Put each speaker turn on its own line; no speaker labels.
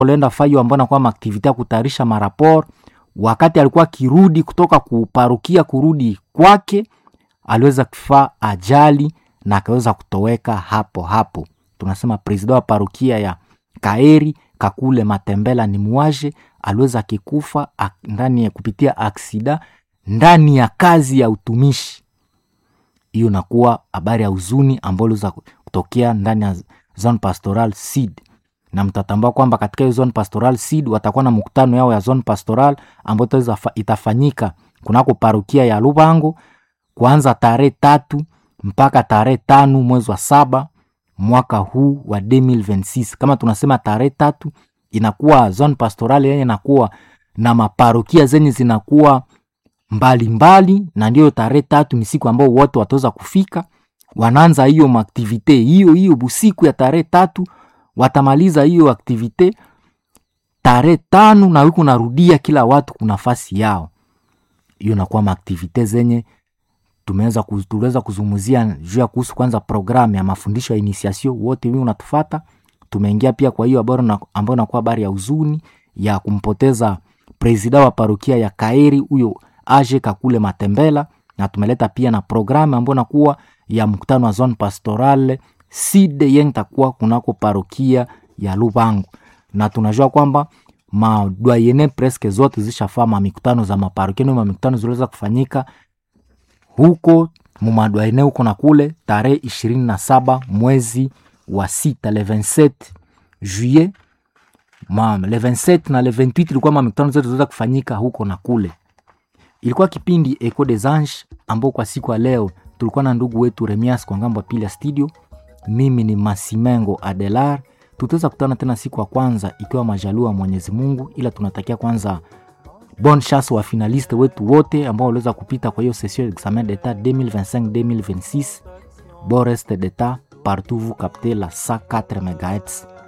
alienda fayo ambao nakuwa maaktivite ya kutayarisha marapor wakati alikuwa akirudi kutoka kuparukia kurudi kwake aliweza kufaa ajali na akaweza kutoweka hapo hapo tunasema presida wa parukia ya kaeri kakule matembela ni muaje aliweza akikufa ndani ya kupitia aksida ndani ya kazi ya utumishi hiyo nakuwa habari ya huzuni ambayo iliweza kutokea ndani ya zone pastoral seed na mtatambua kwamba katika hiyo zone pastoral seed watakuwa na mkutano yao ya zone pastoral ambayo itafanyika kunako parukia ya lubango kuanza tarehe tatu mpaka tarehe tano mwezi wa saba mwaka huu wa 2026 kama tunasema tarehe tatu inakuwa zone pastoral yenye inakuwa na maparokia zenye zinakuwa mbalimbali mbali, na ndiyo tarehe tatu ni siku ambao wote wataweza kufika wanaanza hiyo maaktivite hiyo hiyo busiku ya tarehe tatu watamaliza hiyo aktivite tarehe tano na wiku narudia kila watu kuna nafasi yao hiyo nakuwa maaktivite zenye tumeweza tuliweza kuzungumzia juu ya kuhusu kwanza programu ya mafundisho ya initiation wote wi unatufata tumeingia pia kwa hiyo habari ambayo inakuwa habari ya huzuni ya kumpoteza presida wa parokia ya kaeri huyo aje kakule matembela na tumeleta pia na programu ambayo nakuwa ya mkutano wa zone pastoral side yenye takuwa kunako parokia ya lubangu na tunajua kwamba madwayene preske zote zishafaa mamikutano za maparokia ndio mamikutano ziliweza kufanyika huko mumadwaine huko na kule tarehe ishirini na saba mwezi wa sita le 27 juillet ma le 27 na le 28 ilikuwa mamikutano zote ziliweza kufanyika huko na kule ilikuwa kipindi eco des anges ambao kwa siku ya leo tulikuwa na ndugu wetu remias kwa ngambo pili ya studio mimi ni masimengo adelar tutaweza kutana tena siku ya kwanza ikiwa majalua mwenyezi mungu ila tunatakia kwanza bon chance wa finaliste wetu wote ambao waliweza kupita kwa hiyo session examen d'etat 2025-2026 bon reste d'etat partout vous captez la 104 megahertz